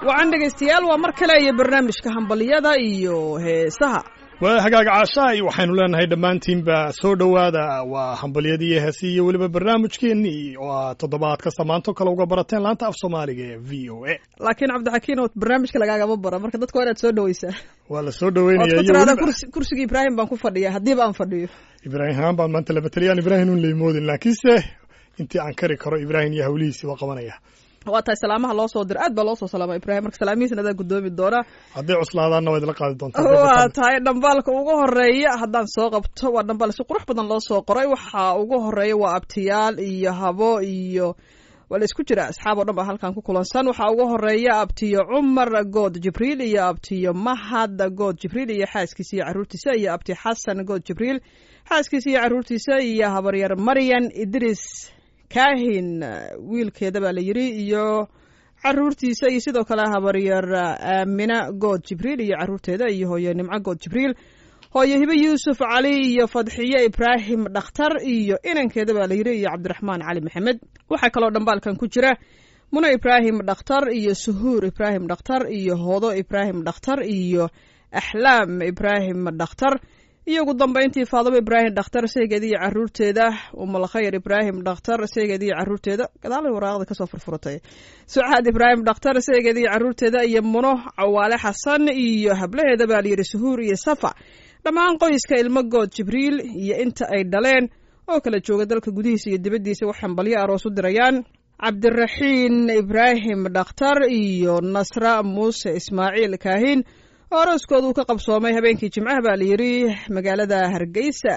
wacan dhegaystayaal waa mar kale iyo barnaamijka hambalyada iyo heesaha waa hagaaga caashaay waxaynu leenahay dhammaantiinba soo dhowaada waa hambalyadii iyo heesii iyo weliba barnaamijkeennii oo aad toddobaad kasta maanto kale uga barateen laanta af soomaaliga ee v o a laakiin cabdixakiin oo barnaamijka lagaagama bara marka dadka waa inaad soo dhaweysaa waa la soo ood dhoweynaya ku iyo tiraada weliba kursi- kursiga ibraahim baan ku fadhiya haddiiba aan fadhiyo ibraahim haan baan maanta laba taliyaan ibraahim un leimoodin laakiinse intii aan kari karo ibraahim iyo hawlihiisii waa qabanaya waa tahay salaamaha loo soo dira aad baa loo soo salaama ibraahim marka salaamihiisna adaa gudoomi doona hadday cuslaadaanna waa idla qaadi doontaa waa tahay dhambaalka ugu horeeya haddaan soo qabto waa dhambaal si qurux badan loo soo qoray waxa ugu horeeya waa abtiyaal iyo habo iyo waa la isku jira asxaab oo dhan baa halkan ku kulansan waxaa ugu horeeya abtiyo cumar good jibriil iyo abtiyo mahad good jibriil iyo xaaskiisa iyo caruurtiisa iyo abti xasan good jibriil xaaskiisa iyo caruurtiisa iyo habaryar maryan idris kaahin wiilkeeda baa la yiri iyo caruurtiisa iyo sidoo kale habaryar aamina good jibriil iyo caruurteeda iyo hooye nimco good jibriil hooye hibe yuusuf cali iyo fadxiye ibraahim dhakhtar iyo inankeeda baa la yiri iyo cabdiraxmaan cali maxamed waxaa kaloo dhambaalkan ku jira muno ibraahim dhakhtar iyo suhuur ibraahim dhakhtar iyo hoodo ibraahim dhakhtar iyo axlaam ibraahim dhakhtar iyo ugu dambeyntii faadimo ibraahim dhakhtar seegeeda iyo caruurteeda umalkhayr ibraahim dhakhtar seegeeda iyo caruurteeda gadaalay waraaqda kasoo furfuratay sucaad ibraahim dhakhtar seegeeda iyo caruurteeda iyo muno cawaale xasan iyo hablaheeda baa layidhi suhuur iyo safa dhammaan qoyska ilmo good jibriil iyo inta ay dhaleen oo kala jooga dalka gudihiisa iyo dibaddiisa wax hambalyo aroos u dirayaan cabdiraxiin ibraahim dhakhtar iyo nasra muuse ismaaciil kaahin oo arooskooda uu ka qabsoomay habeenkii jimcaha baa la yidhi magaalada hargeysa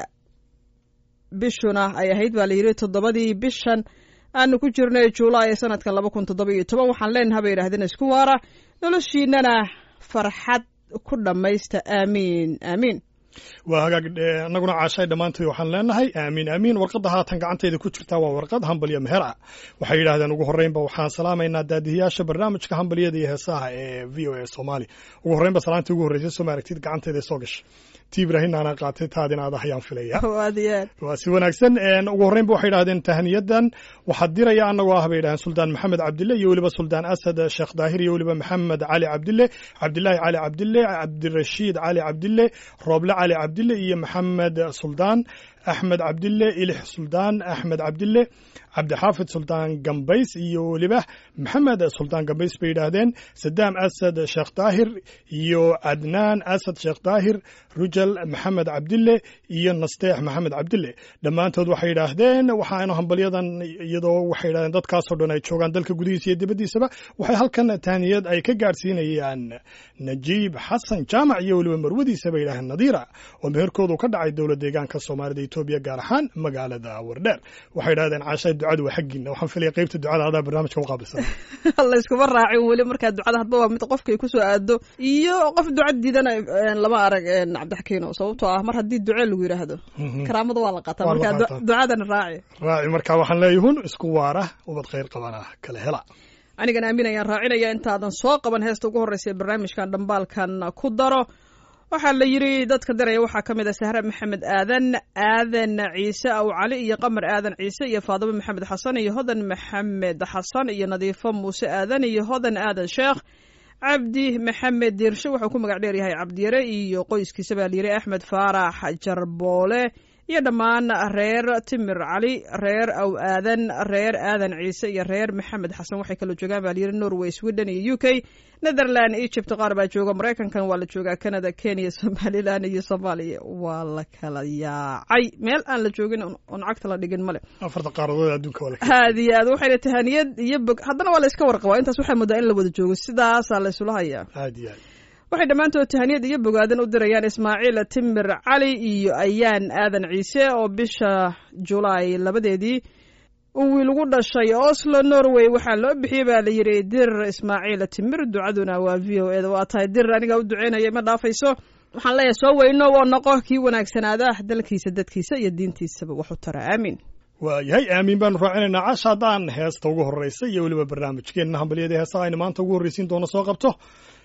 bishuna ay ahayd baa la yidhi toddobadii bishan aanu ku jirnay juulaay ee sanadkan laba kun toddoba iyo toban waxaan leenaha bay yidhahdeen isku waara noloshiinana farxad ku dhammaysta aamiin aamiin waa hagaag eh, annaguna caashay dhammaantood waxaan leenahay aamiin aamiin warqadda haatan gacantayda ku jirtaa waa warqad hambalyo meher ah waxay yidhaahdeen ugu horreynba waxaan salaamaynaa daadihiyaasha barnaamijka hambalyada iyo heesaha ee v o a soomaali ugu horreynba salaantii ugu horreysay soo maaragtid gacantayda soo gashay ti ibraahim aanaa qaatay taadina aad ayaan filaya aad iyo aad waa si wanaagsan een, ugu horreynba waxay yidhahdeen tahniyadan waxaa diraya annagoo ah bay yidhahdeen suldaan maxamed cabdille iyo weliba suldaan asad sheekh daahir iyo weliba maxamed cali cabdille cabdilaahi cali cabdille cabdirashiid cali cabdille rooble cali cabdille iyo maxamed suldaan axmed cabdille ilix suldaan axmed cabdille cabdixaafid suldaan gambays iyo weliba maxamed suldaan gambays bay yidhaahdeen sadaam asad sheekh daahir iyo cadnaan asad sheekh daahir rujal maxamed cabdille iyo nasteex maxamed cabdille dhammaantood waxay yidhaahdeen waxaanu hambalyadan iyadoo waxay yidhahdeen dadkaasoo dhan ay joogaan dalka gudihiisa iyo dibaddiisaba waxay halkan tahniyad ay ka gaadhsiinayaan najiib xasan jaamac iyo weliba marwadiisa bay yidhahdeen nadiira oo meherkoodu ka dhacay dowlad deegaanka soomaalida etoobiya gaar ahaan magaalada wardheer waxay yidhahdeen caashay ducadu waa xaggiina waxaan filaya qaybta ducada adaa barnaamijka u qaabilsan layskuma raacin weli markaa ducada hadba waa mid qofkay kusoo aado iyo qof duca diidana een, lama arag een, cabdixakiino sababtoo ah mar haddii duce lagu yidhaahdo karaamada waa la qaataa Waa la markaa du- qaataa. ducadana raaci raaci markaa waxaan leeyahun isku waara ubad khayr qabana kala hela anigan aamin ayaan raacinaya intaadan soo qaban heesta ugu horreysa ee barnaamijkan dhambaalkan ku daro waxaa la yidhi dadka diraya waxaa ka mid ah sahre maxamed aadan aadan ciise aw cali iyo qamar aadan ciise iyo faadimo maxamed xasan iyo hodan maxamed xasan iyo nadiifo muuse aadan iyo hodan aadan sheekh cabdi maxamed diirshe wuxuu ku magac dheer yahay cabdiyare iyo qoyskiisa baa layidhi axmed faarax jarboole iyo dhammaan reer timir cali reer aw aadan reer aadan ciise iyo reer maxamed xasan waxay kaloo joogaan baa layidhi norway sweden iyo u k netherland egypt qaar baa jooga maraykankan waa la joogaa canada kenya somaliland iyo soomaaliya waa la kala yaacay meel aan la joogin oon cagta la dhigin male afarta qaaradood ee adduunka wala aad iyo aad waxayna tahaniyad iyo bog haddana waa la iska warqabaa intaas waxaa moodaa in la wada joogo sidaasaa la isula hayaa aad iyo aad waxay dhammaantood tahaniyad iyo bogaadan u dirayaan ismaaciil timir cali iyo ayaan aadan ciise oo bisha julaay labadeedii uu wiil ugu dhashay oslo norway waxaa loo bixiyey baa la yidhi dir ismaaciil timir ducaduna waa v o eda waa tahay dir aniga u duceynaya ma dhaafayso waxaan leeyahay soo weyno oo noqo kii wanaagsanaada dalkiisa dadkiisa iyo diintiisaba wax u tara aamin waayahay aamiin baanu raacinaynaa casha haddaan heesta ugu horreysa iyo weliba barnaamijkeenna hambalyada heesaha aynu maanta ugu horreysiin doono soo qabto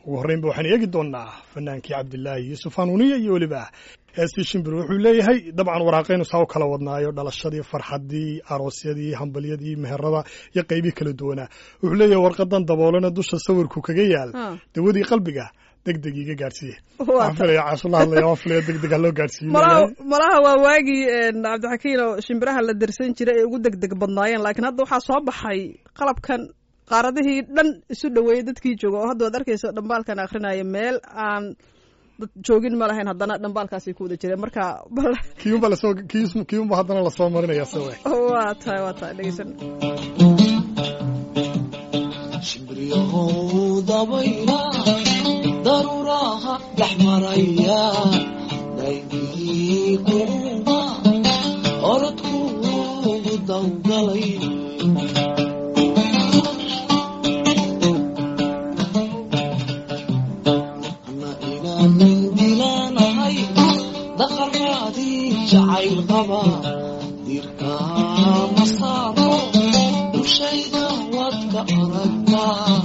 ugu horreynba waxaan eegi doonnaa fanaankii cabdilaahi yuusuf hanuuniye iyo weliba heestii shimbir wuxuu leeyahay dabcan waraaqaynu saa u kala wadnaayo dhalashadii farxaddii aroosyadii hambalyadii meherada iyo qaybii kala duwanaa wuxuu leeyahay warqadan daboolana dusha sawirku kaga yaal Ah. dawadii qalbiga deg deg iga gaadhsiiye Waa waxaan filaya caashula hadlaya waan filaya deg deg ha loo gaadhsiiyo malaha malaha waa waagii een, cabdixakiin oo shimbiraha la dirsan jiray ee ugu deg deg badnaayeen laakiin hadda waxaa soo baxay qalabkan qaaradihii dhan isu dhoweeyey dadkii jooga oo hadda waad arkaysa dhambaalkan akrinaya meel aan dad joogin ma lahayn haddana dhambaalkaasay ku wada jireen marka bal kiyunba lasoo kiyus- kiyunba haddana lasoo marinaya se we waa tahay waa tahay dhegeysan shimbriyahow dabayla daruuraha dhex maraya dhaygii kuuma orodkuugu dawgalay ana inaanin dilaanahay daqaraadii jacayl qaba dirka masaaro dushayda waad ka aragtaa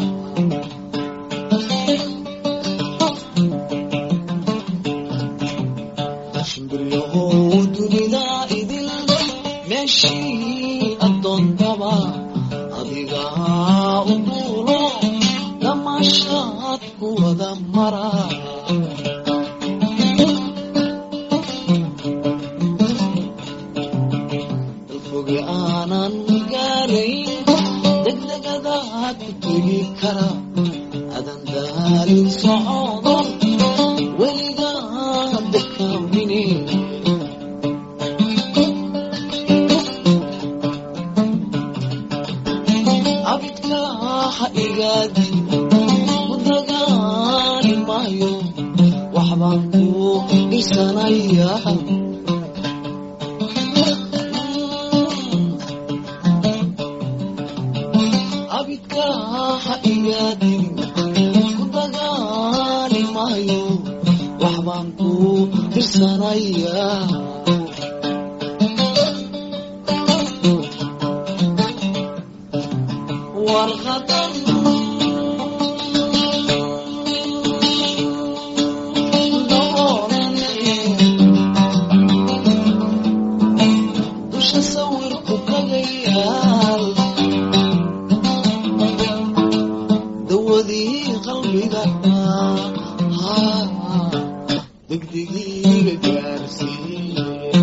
shimbiryahow dunida idil meeshii addoontaba adigaa u duulo damashaad ku wada mara dalfoge aanan gaarayn degdegadaad ku tegi kara adan daalin socdo weligaa dekaamine abidka ha igaadin ku dagaali maayo waxbaan ku dhisanaya abidka ha igaadin ku dagaali maayo waxbaan ku tirsanaya warqadan dusha sawirku kaga yaal dawadii qalbiga degdegiiga gaarsiiye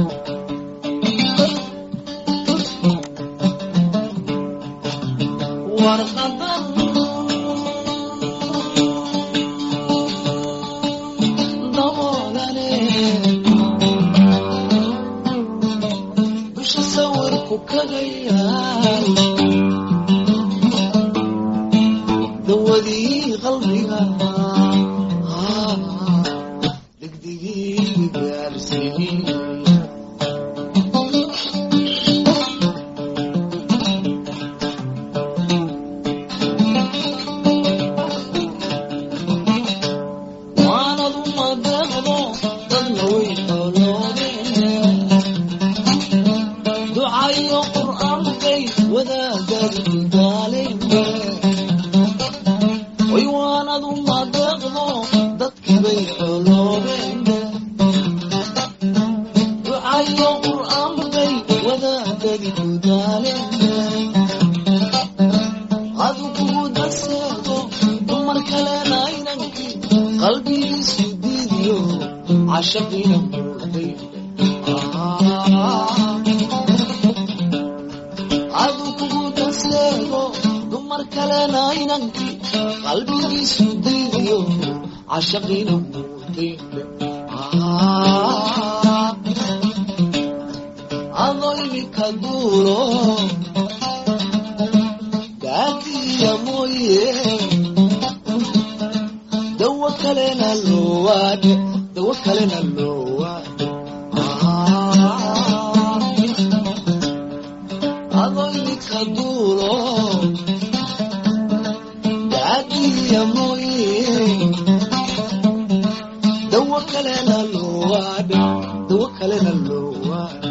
warqadan daboolane dusha sawirku kaga yaal dawadii qalbiga degdegii gaarsiiye waanad uma deeqdo dadna way xooloodeen ducayo qur'aankay wadaagad daaleen way waanad uma deeqdo dadkibay xooloobeen ducayo qur'aankay wadaagadi ku daaleen adu kugu darseedo dumar kalena inankii qalbigiisu diidiyo cashaqiina muuday adu kugu darseedo dumar kalena inankii qalbigiisu diidiyo cashaqiina muuday adoo imika duulo gaadiya mooye dawo kalena loowaadhe dawo kalena loowaadhe adoo imika duulo gaadiya mooye dawo kalena loowaadhe dawo kalena loowaadhe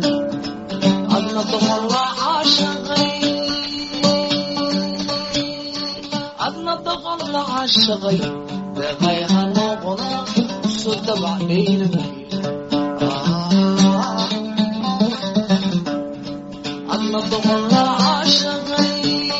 adna doqolla caashaqay adna doqon la caashaqay deeqay ha noqono isu dabacdhaynamay adna doqon la caashaqay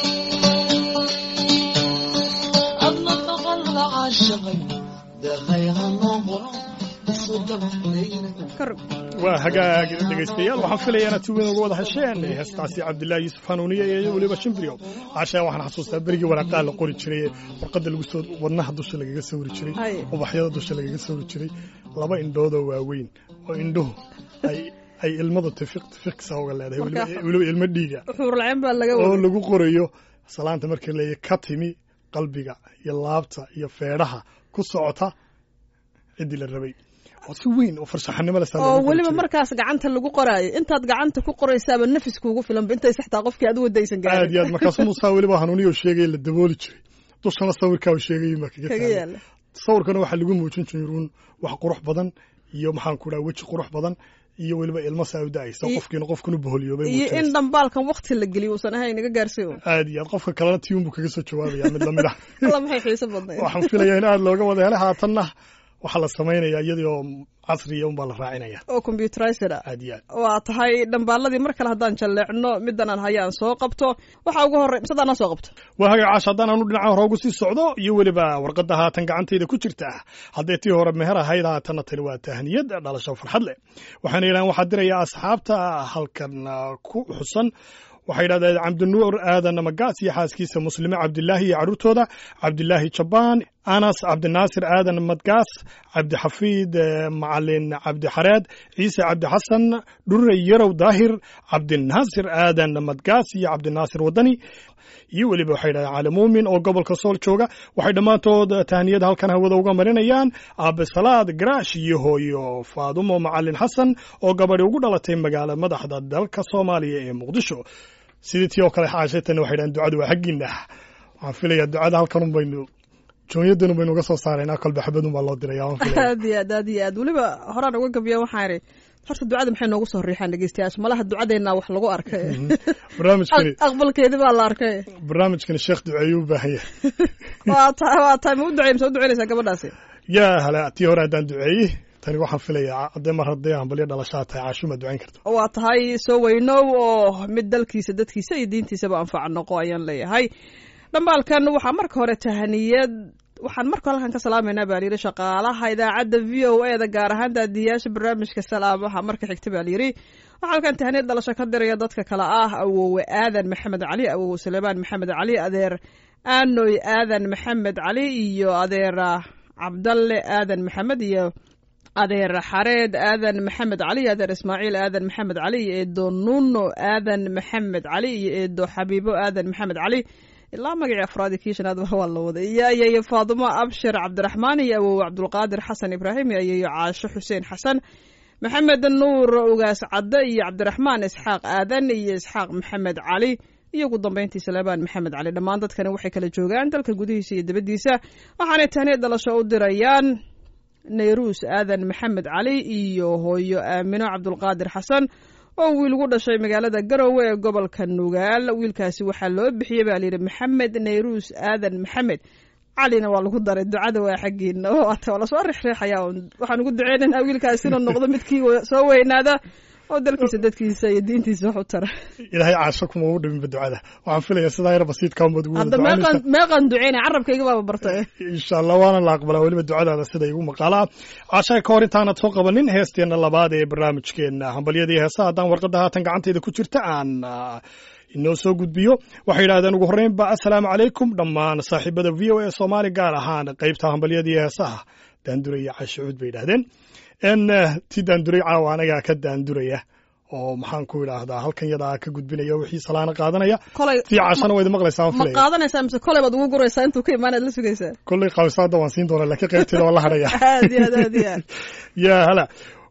adna doqon la caashaqay deeqay ha noqono isu dabacdhaynamay waa hagaag dhegaystayaal waxaan filaya inaad si weyn uga wada hesheen heestaasi cabdilaahi yuusuf hanuuniye iyo weliba shimbrio caashaa waxaan xasuustaa berigii waraaqaa la qori jiray warqadda lagu soo wadnaha dusha lagaga sawri jiray Hay. ubaxyada dusha lagaga sawri jiray laba indhoodoo waaweyn oo indhuhu ay ay ilmadu tifiq tifiqsa uga leedahay weliba- Marka- weliba ilmo dhiiga xuurlaceen baa laga oo waday lagu qorayo salaanta markii leeyahay ka timi qalbiga iyo laabta iyo feedhaha ku socota ciddii la rabay oo si weyn oo farshaxanimo leh saa oo loogu qori weliba jiray. markaas gacanta lagu qoraayo intaad gacanta ku qoraysaaba nafis kuugu filanba intay saxtaa qofkii aad u wadaysan aad iyo gaarin aad markaasu musaa weliba hanuuniyo sheegay la dabooli jiray dushana sawirkaa uu sheegay ma kaga kaga taagay yaala sawirkana waxaa lagu muujin jiruun wax qurux badan iyo maxaan ku dhaha weji qurux badan iyo weliba ilmo saa u da'aysa Iyo- qofkiina qofkanu boholyoobay iyo in muujinaysa. dhambaalkan wakti la geliyo uusan ahayn naga gaarsiin aad iyo aad qofka kalena tiun buu kaga soo jawaabaya mid lamid ah alla maxay xiiso badnayd waxaan filayaa in aad looga wada helay haatanna waxaa la samaynayaa iyadii oo casriya unbaa la raacinaya oo computerized ah aad iyo aad waa tahay dhambaaladii mar kale haddaan jalleecno middan aan haya aan soo qabto waxaa ugu horrey mise haddaan soo qabto waa hagaag caash haddaan aanu dhinaca hore ugu sii socdo iyo weliba warqadda haatan gacantayda ku jirta hadday tii hore meher ahayd haatanna tani waa tahniyad dhalasho farxad leh waxaana yidhahan waxaa diraya asxaabta halkan ah, ku xusan waxay yidhahdeen cabdinuur aadan magaas iyo xaaskiisa muslime cabdilaahi iyo carruurtooda cabdilaahi jabaan anas cabdinaasir aadan madgaas cabdixafiid eh, macalin cabdixareed ciise cabdixasan dhurre yarow daahir cabdinaasir aadan madgaas iyo cabdinaasir wadani iyo weliba waxay yidhahdeen cali muumin oo gobolka sool jooga waxay dhammaantood tahniyad halkan hawada uga marinayaan aabesalaad garaash iyo hooyo faadumo macalin xasan oo gabadhi ugu dhalatay magaala madaxda dalka soomaaliya ee muqdisho sidii tii oo kale xaashaytana waxay yidhahdeen ducadu waa xaggiina waxaan filayaa ducada halkan un baynu joonyadan un baynu uga soo saaraynaa kolba xabadun baa loo diraya waan filaya aad iyo aad aad iyo aad weliba horaan uga gabiya waxaan idhi horta ducada maxay noogu soo riixaan dhegeystayaasha malaha ducadeenna wax lagu arkay barnaamijkani Aq- aqbalkeedi baa la arkay barnaamijkani sheekh duceeyuu u baahan yahay waa tahay waa tahay ma u ducey mase u duceynaysaa gabadhaasi yaa hala tii hore haddaan duceeyey tani waxaan filayaa haddee mar haddii hambalyo dhalashaa tahay caashuma ducayn karto waa tahay soo weynow oo mid dalkiisa dadkiisa iyo diintiisaba anfaca noqo ayaan leeyahay dhambaalkan waxaa marka hore tahaniyad waxaan marka hore halkan ka salaamaynaa baa layidhi shaqaalaha idaacadda v o e da gaar ahaan daadiyaasha barnaamijka salaamaha marka xigta baa layidhi waxaa halkan tahaniyad dhalasho ka diraya dadka kale ah awowe aadan maxamed cali awowe suleymaan maxamed cali adeer aanoy aadan maxamed cali iyo adeer ah, cabdalle aadan maxamed iyo adeer xareed aadan maxamed cali iyo adeer ismaaciil aadan maxamed cali iyo eedo nuno aadan maxamed cali iyo eedo xabiibo aadan maxamed cali ilaa magacii afraadi kii shanaad ba waa la waday iyo ayeeyo faadumo abshir cabdiraxmaan iyo awowe cabdulqaadir xasan ibraahim iyo ayeeyo caasho xuseen xasan maxamed nuur ugaas cadde iyo cabdiraxmaan isxaaq aadan iyo isxaaq maxamed cali iyo ugu dambayntii salebaan maxamed cali dhammaan dadkani waxay kala joogaan dalka gudihiisa iyo dibaddiisa waxaanay tahniya dhalasho u dirayaan nayruus aadan maxamed cali iyo hooyo aamino cabdulqaadir xasan oo wiil ugu dhashay magaalada garowe ee gobolka nugaal wiilkaasi waxaa loo bixiyey baa layidhi maxamed nayruus aadan maxamed calina waa lagu daray ducada waa xaggiina waata waa lasoo rixriixaya un waxaan ugu duceynaynaa wiilkaasi inuu noqdo midkii we- soo weynaada oo dalkiisa dadkiisa iyo diintiisa wax u tara ilaahay caasho kuma ugu dhiminba ducada waxaan filayaa sidaa yar basiidkaa umad ugu wada hadda ducaynaysa meeqan meeqan duceynay carabkayga baaba bartay insha allah waana la aqbalaa weliba ducadaada sida igu maqaalaa cashay ka hor intaanad soo qabanin heesteenna labaad ee barnaamijkeenna hambalyadii heesaha haddaan warqadda haatan gacantayda ku jirta aan ah, inoo soo gudbiyo waxay yidhahdeen ugu horreynba assalaamu calaykum dhammaan saaxiibada v o a soomaali gaar ahaan qaybta hambalyadii heesaha daanduray iyo cashucuud bay yidhahdeen n ti daanduray caawa anagaa ka daanduraya oo maxaan ku idhaahdaa halkan yadaa ka gudbinaya wixii salaana qaadanaya kolay tii cashana waa idin maqlaysaa waan ma filaya qaadanaysaa mise kolay baad ugu guraysaa intuu ka imaanaad la sugaysaa kolley qabisaada waan siin doonaa laakiin qaybteeda waan la hadhaya aad iyo aad aad iyo aad yaa hala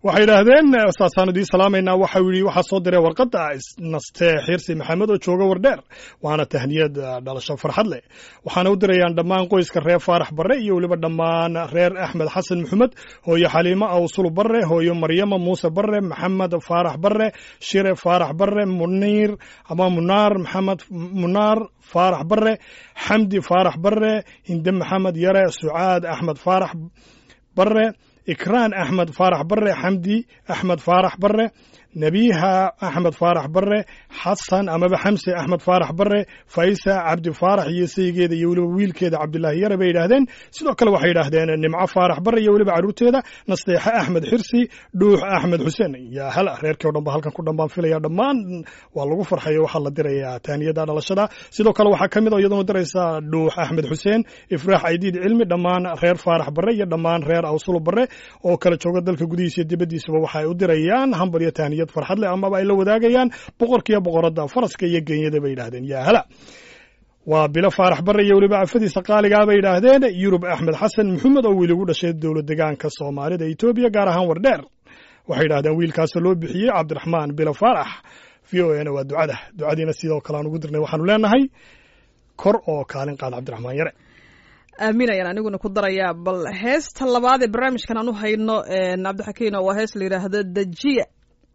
waxay idhaahdeen saasaan idiin salaamaynaa waxau yidhi waxaa soo diray warqadda nastee xirsi maxamed oo jooga wardheer waana tahniyad dhalasho farxad leh waxaana u dirayaan dhammaan qoyska reer faarax barre iyo weliba dhammaan reer axmed xasan maxamed hooyo xaliimo awsul barre hooyo maryama muuse barre maxamed faarax barre shire faarax barre muniir ama munaar maxamed munaar faarax barre xamdi faarax barre hinde maxamed yare sucaad axmed faarax barre ikraan axmed faarax barre xamdi axmed faarax barre nebiha axmed faarax barre xasan amaba xamse axmed faarax barre faysa cabdi faarax iyo saygeeda iyo weliba wiilkeeda cabdilaahi yare bay yidhaahdeen sidoo kale waxay yidhaahdeen nimco faarax barre iyo weliba carruurteeda nasteexe axmed xirsi dhuux axmed xuseen yaa hala reerkii o dhan ba halkan ku dhan baan filaya dhammaan waa lagu farxayo waxaa la dirayaa taaniyada dhalashada sidoo kale waxaa ka mid oo iyaduna diraysa dhuux axmed xuseen ifraax aydiid cilmi dhammaan reer faarax barre iyo dhammaan reer awsulo barre oo kala jooga dalka gudihiisa iyo dibaddiisaba waxa ay u dirayaan hambal iyo taaniyad farxad leh amaba ay la wadaagayaan boqorkiiyo boqoradda faraska iyo genyada bay yidhahdeen yaa hala waa bilo faarax barre iyo weliba afadiisa qaaligaa bay yidhaahdeen yurub axmed xasan maxamed oo wiil ugu dhashay dowlad degaanka soomaalida etoobiya gaar ahaan wardheer waxay yidhahdeen wiilkaasoo loo bixiyey cabdiraxmaan bilo faarax v o na waa ducada ducadiina sidoo kale aan ugu dirnay waxaanu leenahay kor oo kaalin qaad cabdiraxmaan yare aaminayaan aniguna ku darayaa bal heesta labaad ee barnaamijkan aan u hayno cabdixakiin waa hees la yidhaahdo dejiya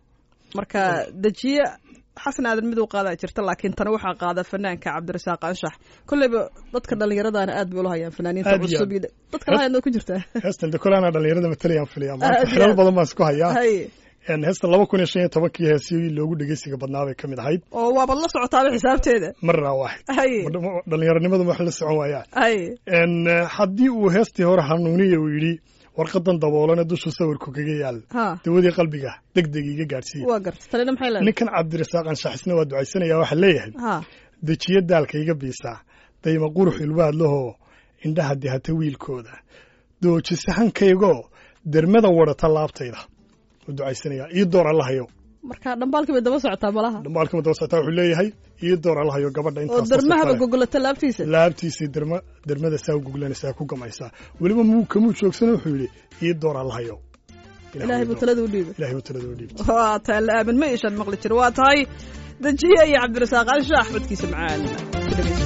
marka dejiye xasan aadan mid u qaadaa jirta laakiin tana waxaa qaada fanaanka cabdirasaaq anshax kolleyba dadka dhallinyaradana aad bay ula hayaan fanaaniinta Aad iyo cusub iyo dadka la hayaan ku jirtaa heestan de kolana dhalinyarada matalayaan filaya Aad maanta iyo xilal aad. badan baan isku hayaa hay En heestan laba kun iyo shan iyo tobankii heesii loogu dhegeysiga badnaa bay ka mid ahayd oo waabaad la socotaaba xisaabteeda marna waaxid hay dhalinyaronimadu wax la socon waayaan hay En, eh, haddii uu heestii hore hanuuniya uu yidhi warqadan daboolana dushu sawirku kaga yaal ha dawadii qalbiga deg deg iga gaadhsiiya waa garta tanina maxay leedahay ninkan cabdirasaaq anshaxisna waa ducaysanaya waxaa leeyahay ha dejiye daalka iga biisaa dayma qurux ilwaad lahoo indhaha dihata wiilkooda doojisa hankaygoo dermada wadhata laabtayda u ducaysanaya ii door allahayo marka dhambaalkii bay daba socotaa malaha dhambaalka madabasata wuxuu leeyahay ii door allahayo gabadha oo intaas darmahaba gogolata laabtiisa laabtiisii derma dermada saa u guglanaysaa ku gamaysaa weliba muu kamuu joogsana wuxuu yidhi ii door allahayo ilaahay buu talada u dhiibay ilaahay buu talada u dhiibay waa taa la aamin ma ishan maqli jiro waa tahay dejiye iyo cabdirasaaq anshax codkiisa macaan ku dhegeysta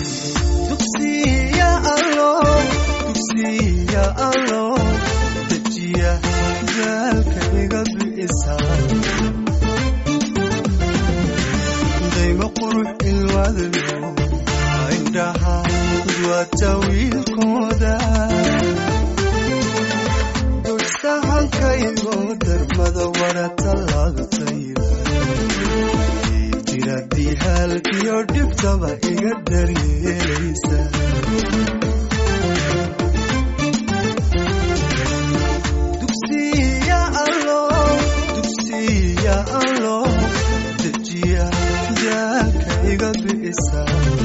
dugsiya allo dugsiya allo dejiya daalka iga bi'isa dayma qurux ilwadlo indhaha duwata wiilkooda dugsahankaygo darmada wadhata laabtayda jiradii halkiyo dhibtaba iga daryeelaysa dugsiya allo dugsiya allo dejiya daalka iga bi'isa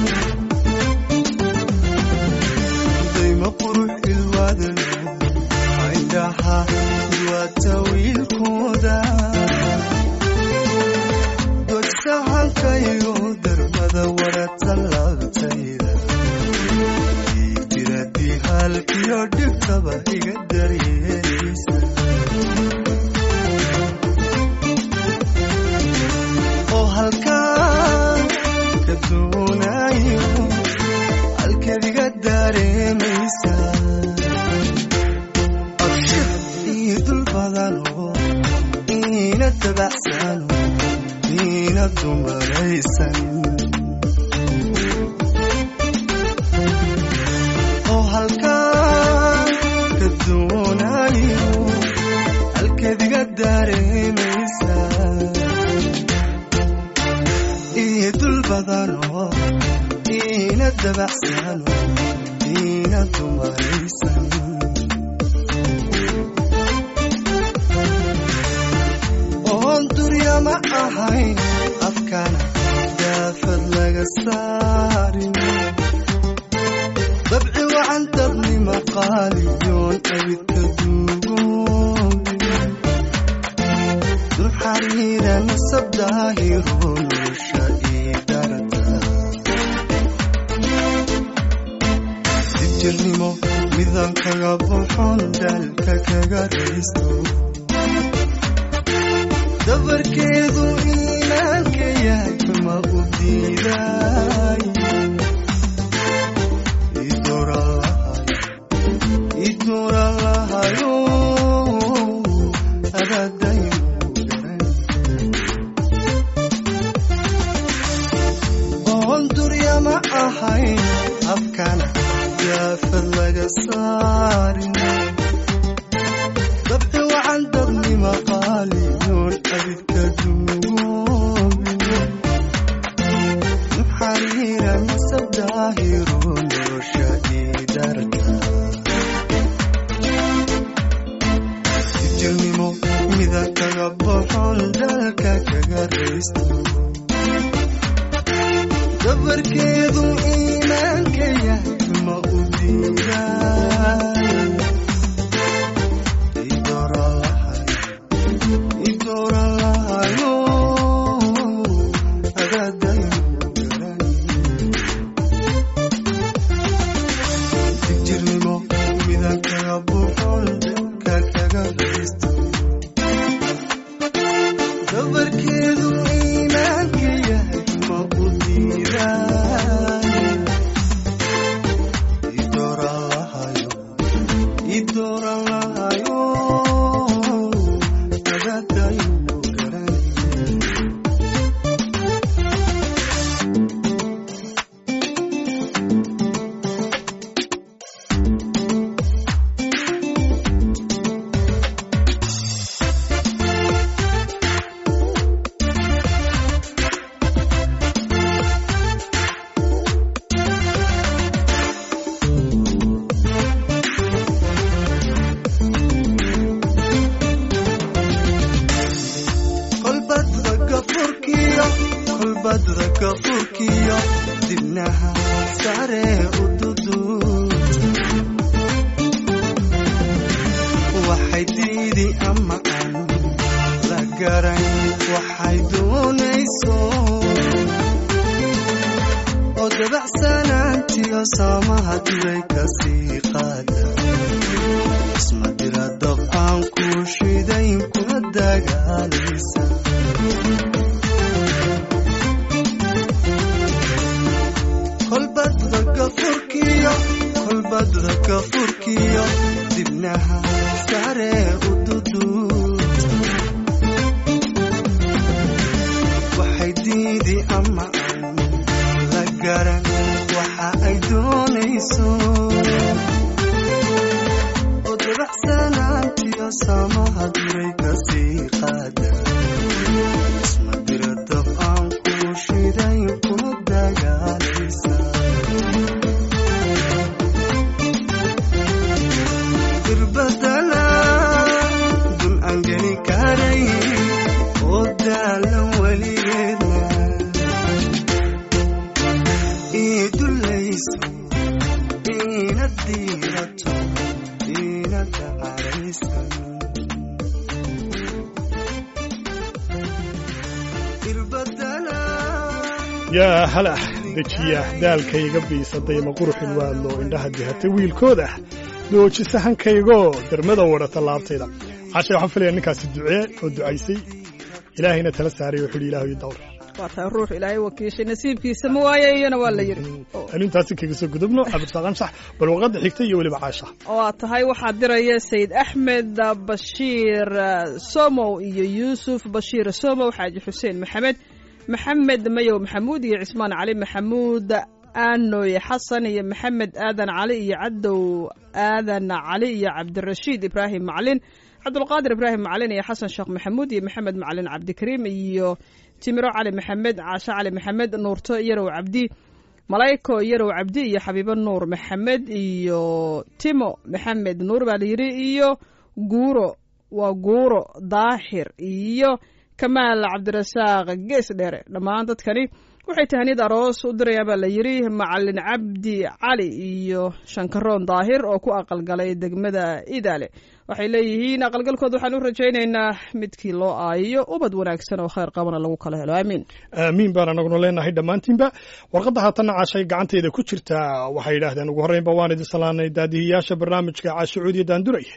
dayma qurux ilwaadalo indhaha duwata wiilkooda dodsahankaygo darmada wadhata laabtayda jiradii halkiyo dhibtaba iga daryeelaysa oo halkaan ka doonayo halkeed iga dareemaysa abshir ii dul badano iina dabacsano iina dumaraysan oo halkaan ka doonayo halkeed iga dareemaysa ii dul badano iina dabacsano iina dumaraysan oon durya ma ahayn afkana daafad laga saarin dabci wacan dabnima qaaliyoon abidka duugoobin dulxariira nasab daahiro nolosha ii darata dibjirnimo midan kaga buxon daalka kaga raysto dabarkeedu iimaanka yahay ma u diiday idura lahayo adadaymu garan oon durya ma ahayn afkana yaafad laga saarin dabci wacan dabnima qaaliyoon abidka duugoobin xariiran sabdaahiro nolosha idarka jirnimo mida kaga boxon dalka kaga raysto dabarkeedu iimaanka yahay ma u diiday idora lahay idora lahayo adadayu garan jirnimo mida kaga boxon dalka kaga raysto dabarkeedu iimaanka yahay ma u diiday idora lahayo idora lahayo adadayu garan kolbadda gafurkiyo kolbadda gafurkiyo dibnaha sare u duduud waxay diidi ama aan la garan waxay doonayso oo dabacsanaantiyo saamaha duray kasii qaada isma dira dab aan ku shidayn kula dagaalaysa kolbadda gafurkiyo kolbadda gafurkiyo dibnaha sare u duduud waxay diidi ama aan la garan waxa ay doonayso oo dabacsanaantiyo saamaha duray kasii qaada isma dira dab aan ku shidayn kula dagaalaysa irbadana dun aan geli karay oo daalan weligeedna ii dulayso iina diirato iina dacaraysan irbadana yaa halah dejiya daalkayga biisaday ma quruxin waadlo indhaha dihata wiilkooda dooji sahankaygo dermada wadhata laabtayda cashay waxaan filaya ninkaasi ducee oo ducaysay ilaahayna tala saaray wuxuu yidhi ilaahay dawr waa tahay ruux ilaahay wakiishay nasiibkiisa ma waaye iyana waa la yidhi Oo. anu intaasi kaga soo gudubno cabdirasaaq anshax bal waqadda xigta iyo weliba caasha waa tahay waxaa diraya sayid axmed bashiir eh, somow iyo yuusuf bashiir somow xaaji xuseen maxamed maxamed mayow maxamuud iyo cismaan cali maxamuud aanoy xasan iyo maxamed aadan cali iyo cadow aadan cali iyo cabdirashiid ibraahim maclin cabdulqaadir ibraahim maclin iyo xasan sheekh maxamuud iyo maxamed maclin cabdikariim iyo timiro cali maxamed caashe cali maxamed nuurto yarow cabdi malayko yarow cabdi iyo xabiibo nuur maxamed iyo timo maxamed nuur baa layidhi iyo guuro waa guuro daahir iyo kamaal cabdirasaaq gees dheere dhammaan dadkani waxay tahaniyad aroos u dirayaan baa la yidhi macalin cabdi cali iyo shankaroon daahir oo ku aqalgalay degmada idaale waxay leeyihiin aqalgalkooda waxaan u rajaynaynaa midkii loo aayiyo ubad wanaagsan oo khayr qabana lagu kala helo aamiin aamiin baan anaguna leenahay dhammaantiinba warqadda haatanna caashay gacanteeda ku jirtaa waxay yidhaahdeen ugu horreynba waan idin salaanay daadihiyaasha barnaamijka caashacuudiya daanduray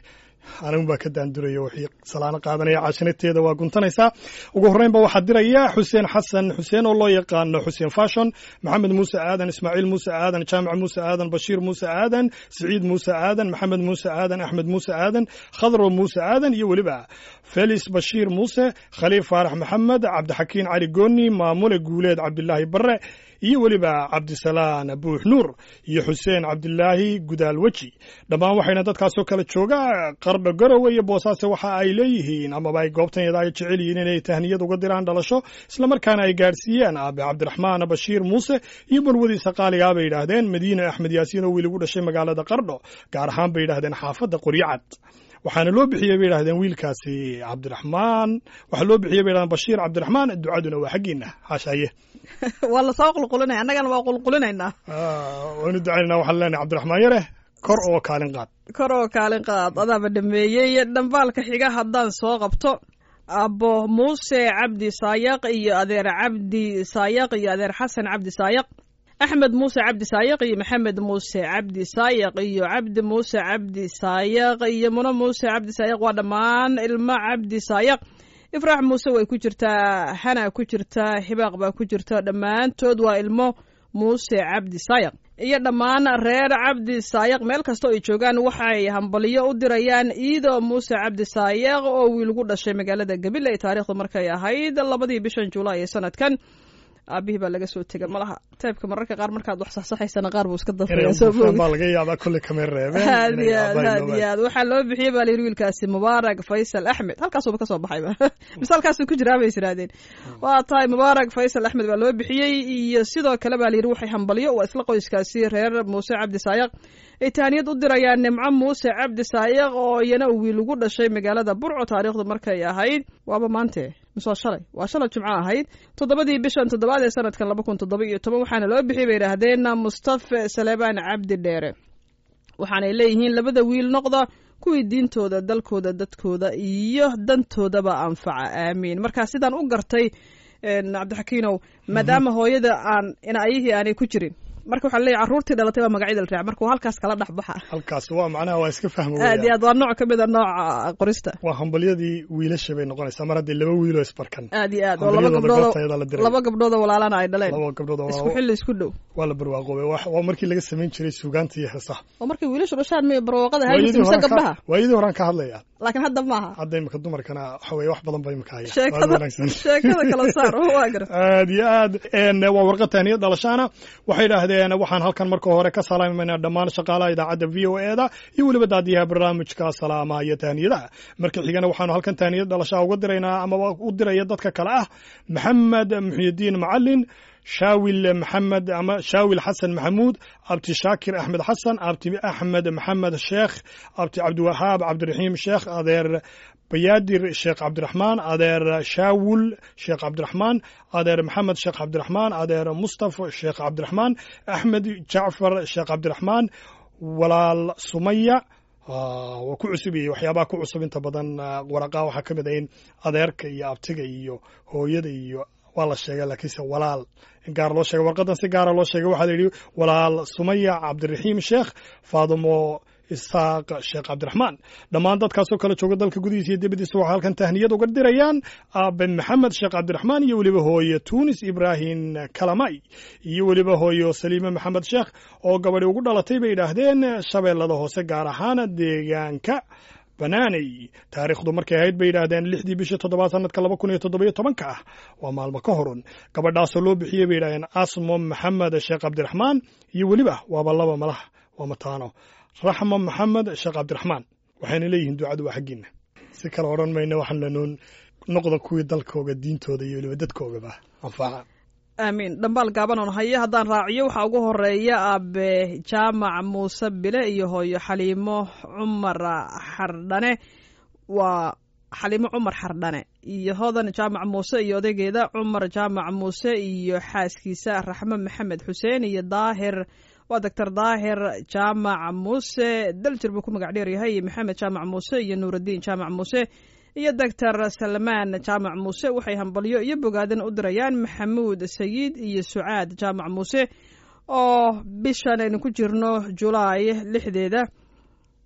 anigun baa ka daanduraya wixii salaano qaadanaya caashinateeda waa guntanaysaa ugu horreynba waxaa diraya xuseen xasan xuseen oo loo yaqaano xuseen fashon maxamed muuse aadan ismaaciil muuse aadan jaamac muuse aadan bashiir muuse aadan siciid muuse aadan maxamed muuse aadan axmed muuse aadan khadro muuse aadan iyo weliba felis bashiir muuse khaliif faarax maxamed cabdixakiin cali gooni maamule guuleed cabdilaahi barre iyo weliba cabdisalaan buux nuur iyo xuseen cabdilaahi gudaal weji dhammaan waxayna dadkaasoo kale jooga qardho garowe iyo boosaaso waxa ay leeyihiin amaba ay goobtanyada ay jecel yihiin inay tahniyad uga diraan dhalasho islamarkaana ay gaadhsiiyaan aabe cabdiraxmaan bashiir muuse iyo marwadiisa qaaligaa bay yidhaahdeen madiine axmed yaasiin oo wiil ugu dhashay magaalada qardho gaar ahaan bay yidhahdeen xaafadda qoryacad waxaana loo bixiyey bay yidhahdeen wiilkaasi cabdiraxmaan waxaa loo bixiyey bay yidhahdeen bashiir cabdiraxmaan ducaduna waa xaggiina xaashaaye waa lasoo qulqulinaya annagana waa qulqulinaynaa waynu ducaynayna waxaan leenahay cabdiraxmaan yare kor oo kaalin qaad kor oo kaalin qaad adaaba dhameeyey dhambaalka xiga haddaan soo qabto abo muuse cabdi saayaq iyo adeer cabdi saayaq iyo adeer xasan cabdi saayaq axmed muuse cabdi saayaq iyo maxamed muuse cabdi saayaq iyo cabdi muuse cabdi saayaq iyo muno muuse cabdi saayaq waa dhammaan ilmo cabdi saayaq ifraax muuse way ku jirtaa hana ku jirtaa hibaaq baa ku jirta dhammaantood waa ilmo muuse cabdi saayaq iyo dhammaan reer cabdi saayaq meel kastoo ay joogaan waxay hambaliyo u dirayaan iido muuse cabdi saayaq oo wiilgu dhashay magaalada gabiley ee taariikhda markay ahayd labadii bishan julaay ee sanadkan aabihii baa laga soo tegay malaha taybka mararka qaar markaad wax saxsaxaysana qaar buu iska dafaya soo moogi baa laga yaabaa kolley kamay reebeen aad iyo aad aad iyo aad waxaa loo bixiyey baa layidhi wiilkaasi mubaarak faysal axmed halkaasuba kasoo baxayba mise halkaasuu ku jiraa bay israadeen waa tahay mubaarak faysal axmed baa loo bixiyey iyo sidoo kale baa layidhi waxay hambalyo waa isla qoyskaasi reer muuse cabdi saayaq ay taaniyad u dirayaan nimco muuse cabdi saayaq oo iyana uu wiil ugu dhashay magaalada burco taariikhdu markay ahayd waaba maante mise waa shalay waa shalay jimco ahayd toddobadii bishan toddobaad ee sanadkan laba kun toddoba iyo toban waxaana loo bixiyay bay yidhaahdeen mustafa saleebaan cabdi dheere waxaanay leeyihiin labada wiil noqda kuwii diintooda dalkooda dadkooda iyo dantoodaba anfaca aamiin markaa sidaan u gartay cabdixakiinow maadaama hooyada aan inayihii aanay ku jirin marka waxaa leeyahy carruurtii dhalatay baa magacyada la raac marka waa halkaas kala dhex baxa halkaas waa macnaha waa iska fahmo aad iyo aad waa nooc ka mid a nooca qorista waa hambalyadii wiilasha bay noqonaysaa mar haddii laba wiiloo isbarkan aad iyo aad oo laba gabdhood laba gabdhoodoo walaalana ay dhaleen laba gabdhood oo isku xilli isku dhow waa la barwaaqoobay waa markii laga samayn jiray suugaanta iyo heesaha oo markii wiilashu dhashaan miy barwaaqada haysa mise gabdhaha waayadii horaan ka hadlaya laakiin hadda maaha hadda imika dumarkana waxa weye wax badan ba imika haya sheekada sheekada kala saar waa gar aad iyo aad waa warqad tahniyad dhalashaana waxay idhaahdeen waxaan halkan marka hore ka salaamayna dhammaan shaqaalaha idaacadda v o e da iyo weliba daadiyaha barnaamijka salaamaha iyo tahniyadaha marka xigana waxaanu halkan tahniyad dhalashaa uga diraynaa amaba u diraya dadka kale ah maxamed muxyidiin macalin shaawil maxamed ama shaawil xasan maxamuud abti shaakir axmed xasan abti axmed maxamed sheekh abti cabdiwahaab cabdiraxiim sheekh adeer bayaadir sheekh cabdiraxmaan adeer shaawul sheekh cabdiraxmaan adeer maxamed sheekh cabdiraxmaan adeer mustafa sheekh cabdiraxmaan axmed jacfar sheekh cabdiraxmaan walaal sumaya waa ku cusub iyo waxyaabaha ku cusub inta badan waraqaa waxaa ka mid ah in adeerka iyo abtiga iyo hooyada iyo waa la sheegay laakiinse walaal in gaar loo sheegay warqadan si gaara loo sheegay waxaa la yidhi walaal sumaya cabdiraxiim sheekh faadimo isaaq sheekh cabdiraxmaan dhammaan dadkaasoo kale jooga dalka gudihiisa iyo dibadiisa waxaa halkan tahniyad uga dirayaan aabe maxamed sheekh cabdiraxmaan iyo weliba hooye tunis ibraahim kalamay iyo weliba hooyo saliime maxamed sheekh oo gabadhi ugu dhalatay bay yidhaahdeen shabeellada hoose gaar ahaan deegaanka banaaney taariikhdu markay ahayd bay yidhaahdeen lixdii bishii toddobaad sanadka laba kun iyo toddobiyo tobanka ah waa maalmo ka horun gabadhaasoo loo bixiyey bay yidhahdeen asmo maxamed sheekh cabdiraxmaan iyo weliba waaba laba malaha waa mataano raxmo maxamed sheekh cabdiraxmaan waxayna leeyihiin ducadu waa xaggiina si kale odhan mayna waxaan lanoon noqda kuwii dalkooga diintooda iyo weliba dadkoogaba anfaca aamiin dhambaal gaaban oon hayo haddaan raaciyo waxaa ugu horeeya aabe jaamac muuse bile iyo hooyo xaliimo cumar xardhane waa xaliimo cumar xardhane iyo hodan jaamac muuse iyo odaygeeda cumar jaamac muuse iyo xaaskiisa raxmo maxamed xuseen iyo daahir waa doctor daahir jaamac muuse daljir buu ku magac dheer yahay iyo maxamed jaamac muuse iyo nuuraddiin jaamac muuse iyo doctor salmaan jaamac muuse waxay hambalyo iyo bogaadan u dirayaan maxamuud sayid iyo sucaad jaamac muuse oo bishan aynu ku jirno julaay lixdeeda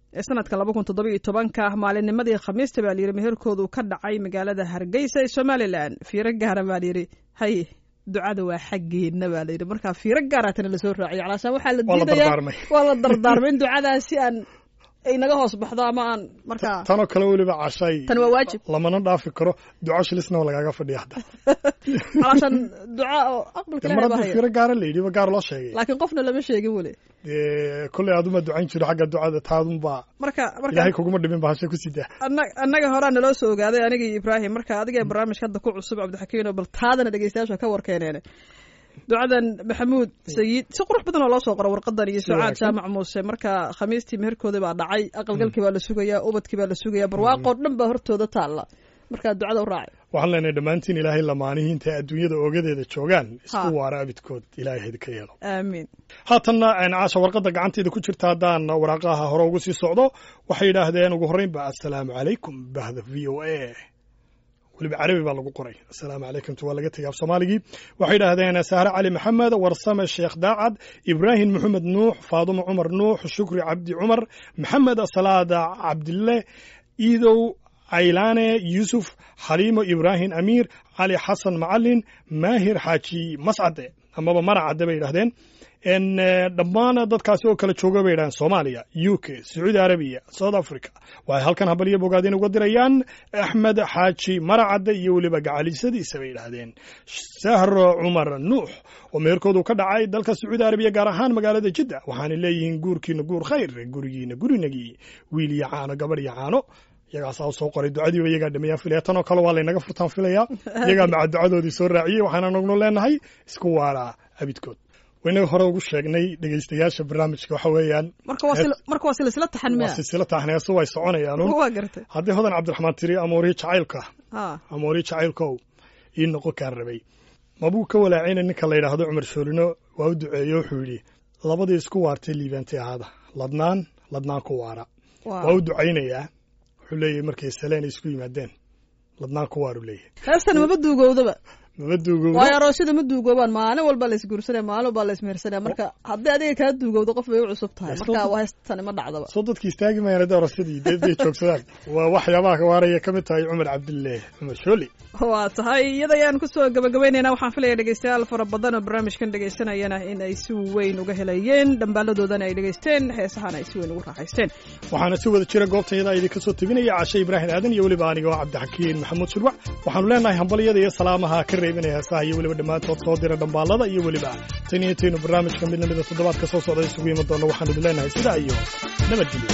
ee sanadka laba kun toddoba iyo tobanka maalinnimadii khamiista baa layidhi meherkoodu ka dhacay magaalada hargeysa ee somalilan fiiro gaara baa layidhi hay ducada waa xaggeena baa layidhi marka fiiro gaaraatana lasoo raaciyo calaashaan waxaa la Waa la diidayaa dardaarmay. waa la dardaarmay in ducadaas si aan ay naga hoos baxdo ama aan markaa tanoo kale weliba cashay tan waa waajib lamana dhaafi karo duco shilisna waa lagaaga fadhiya hadda calaashaan duca oo aqbalka mar ilahay baa haddii haya fiiro gaara la yidhi ba gaar loo sheegay laakiin qofna lama sheegin weli dee kolley aduma ducayn jiro xagga ducada taadunbaa marka marka ilaahay kuguma dhimin ba hashe ku sidaa anna- annaga horaa naloo soo ogaaday aniga iyo ibraahim marka adiga barnaamijka hadda ku cusub cabdixakiin oo bal taadana dhegeystayaasha ka warkeeneen ducadan maxamuud sayid si qurux badan oo loo soo qoro warqadan iyo sucaad wanaagsan. jaamac muuse marka khamiistii meherkoodii baa dhacay aqalgalkii baa la sugayaa ubadkii baa la sugayaa barwaaqoo dhan baa hortooda taalla marka ducada u raacay waxaan leenahay dhammaantiin ilaahay lamaanihi intay adduunyada oogadeeda joogaan isku Ha. waara abidkood ilaahay hayd ka yeelo aamiin haatanna een, caasha warqadda gacanteeda ku jirta haddaan waraaqaha hore ugu sii socdo waxay yidhaahdeen ugu horreyn ba assalaamu calaykum bahda v o a weliba carabi baa lagu qoray assalaamu calaykumtu waa laga tegay af soomaaligii waxay yidhaahdeen sahre cali maxamed warsame sheekh daacad ibraahim maxamed nuux faadumo cumar nuux shukri cabdi cumar maxamed salaada cabdille iidow caylaane yuusuf xaliimo ibraahim amiir cali xasan macalin maahir xaaji mascade amaba maracade bay yidhahdeen en eh, dhammaan dadkaasi oo kala jooga bay yidhahdeen soomaaliya u k sacuudi arabiya south africa waxay halkan habaliyo bogaadin uga dirayaan axmed xaaji maracade iyo weliba gacalisadiisa bay yidhaahdeen sahro cumar nuux oo meherkoodu ka dhacay dalka sacuudi arabiya gaar ahaan magaalada jidda waxaana leeyihiin guurkiina guur khayr gurigiina gurinagii wiil iyo caano gabadh iyo caano iyagaasaa u soo qoray ducadiiba iyagaa dhameeyaan filaya tanoo kale waa laynaga furtaan filayaa iyagaa maca ducadoodii soo raaciyey waxaana nagnu leenahay isku waaraa abidkood waynaga hore ugu sheegnay dhegeystayaasha barnaamijka waxa weeyaan marka waa sil- marka waa silsila taxan waa miya silsila taahneeso way soconayaan un waa gartay haddii hodan cabdiraxmaan tiri amoorihi jacaylka ha amoorihi jacaylkow ii noqon kaan rabay mabuu ka walaacina ninka la yidhaahdo cumar shoolino waa u duceeye wuxuu yidhi labadii isku waartay liibaantay ahaada ladnaan ladnaan ku waara waa u ducaynayaa wuxuu leeyahay markay saleen ay isku yimaadeen ladnaan ku waaru leeyahay heestan maba duugowdaba maba duugowdo waayo aroosyada ma duugoobaan maalin walba la isguursanaya maalin walba la ismehersanaya marka haddii adiga kaa duugowdo qof bay u cusub tahay Yes, marka so- waa heestani ma dhacdaba soo dadki istaagi mayaan hadday arasadii dee day joogsadaan waa waxyaabaha ka waaraya ka mid tahay cumar cabdille cumar shooli waa tahay iyada ayaan kusoo gabagabaynaynaa waxaan filaya dhegeystayaal fara badan oo barnaamijkan dhegeysanayana in ay si weyn uga helayeen dhambaaladoodana ay dhegeysteen heesahana ay si weyn ugu raaxaysteen waxaana si wada jira goobtayada idinka soo tebinaya cashe ibraahim aadan iyo weliba aniga oo cabdixakiin maxamuud shirwac waxaanu leenahay hambalyada iyo salaamaha ka reebinaya heesaha iyo weliba dhammaantood soo dira dhambaalada iyo weliba tan iyo intaynu barnaamijka mid lamida toddobaadka soo socda isugu iman doonno waxaanu idin leenahay sidaa iyo nabadgelyo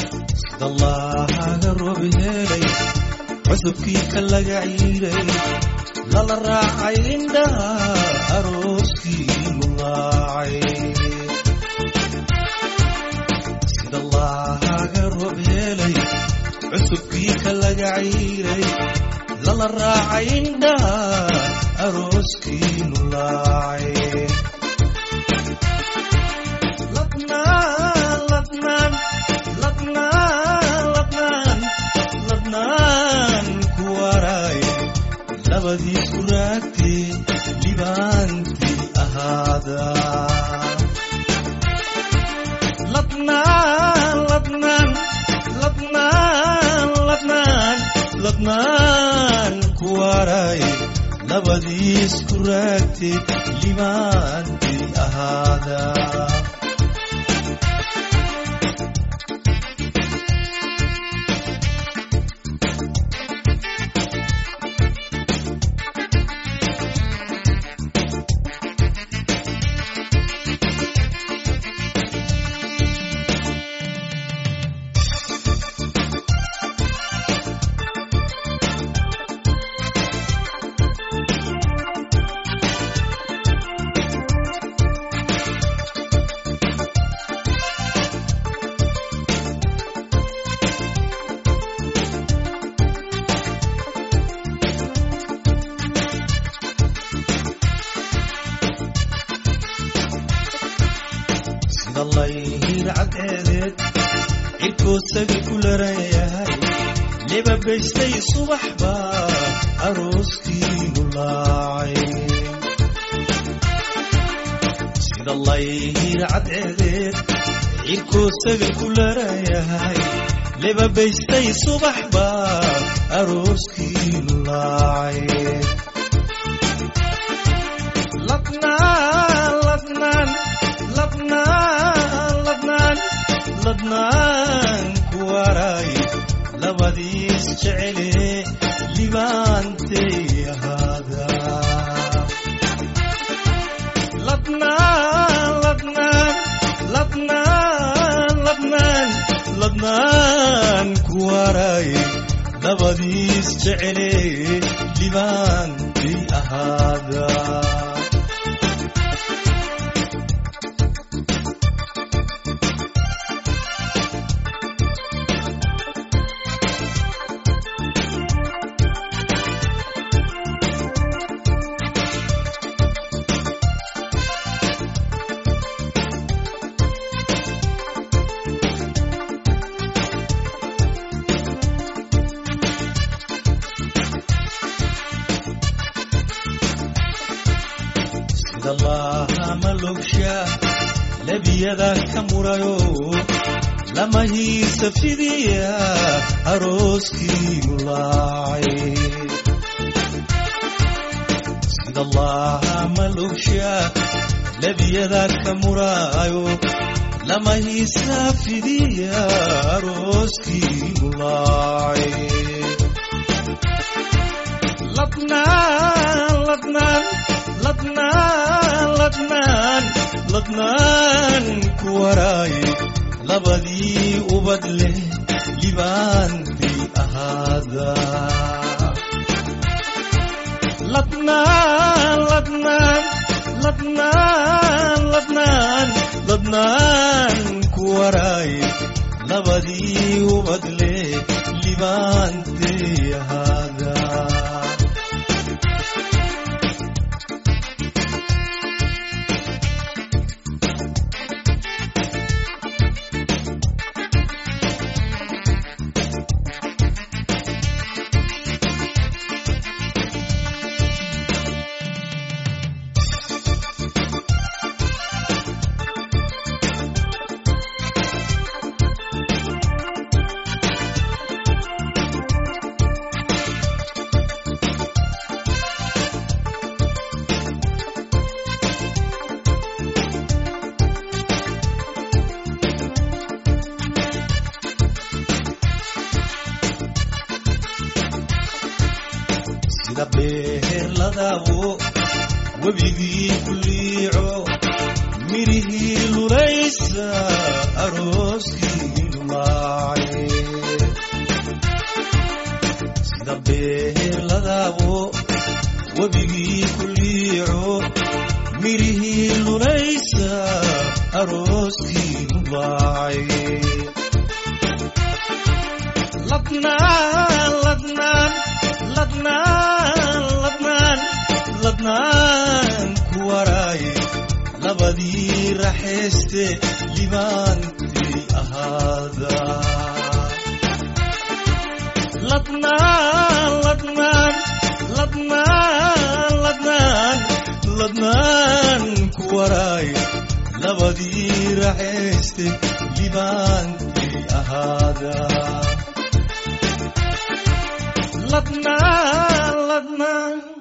dallaahaga roob helay cusubkii ka laga ciiray lala raacay indhaha arooskii mulaacay sidallaahaga roob helay cusubkii ka laga ciiray lala raacay indhaha arooskii mulaacay ladnaan ladnaan ladnaan ladnaan ladnaan ku waraay labadiisu raagtee libaantii ahaada ladnaan ladnaan ladnaan ladnaan ladnaan ku waraay labadiisku raagtee libaantii ahaada sida layhiir cadceedeed cirkoosaga ku laran yahay libabaystay subax baa arooskii mulaacay sida layhiir cadceedeed cirkoosaga ku laran yahay lebabaystay subax baa arooskii laacay ladnaan ladnaan ladnaan ladnaan ladnaan ku waray labadiis jecele libaantay ahaada ladnaan ladnaan ladnaan ladnaan ladnaan ku waray labadiis jecele libaantay ahaada sida laahama logsha lebiyada ka murayo lama hiisa fidiya arooskii laacay sida laahama logsha lebiyada ka murayo lama hiisa fidiya arooskii laacay ladnaan ladnaan ladnaan ladnaan ladnaan ku waraay labadii ubad leh libaantii ahaada ladnaan ladnaan ladnaan ladnaan ladnaan ku waraay labadii ubad leh libaantii ahaada sida beerladabo webigii ku liico mirihii lulaysa arooskii laacay sida beerladabo webigii ku liico mirihii lulaysa arooskii laacay ladnaan ladnaan ladnaan ladnaan ladnaan ku waraay labadii raxayste libaantii ahaada ladnaan ladnaan ladnaan ladnaan ladnaan ku waraay labadii raxayste libaantii ahaada ladnaan ladnaan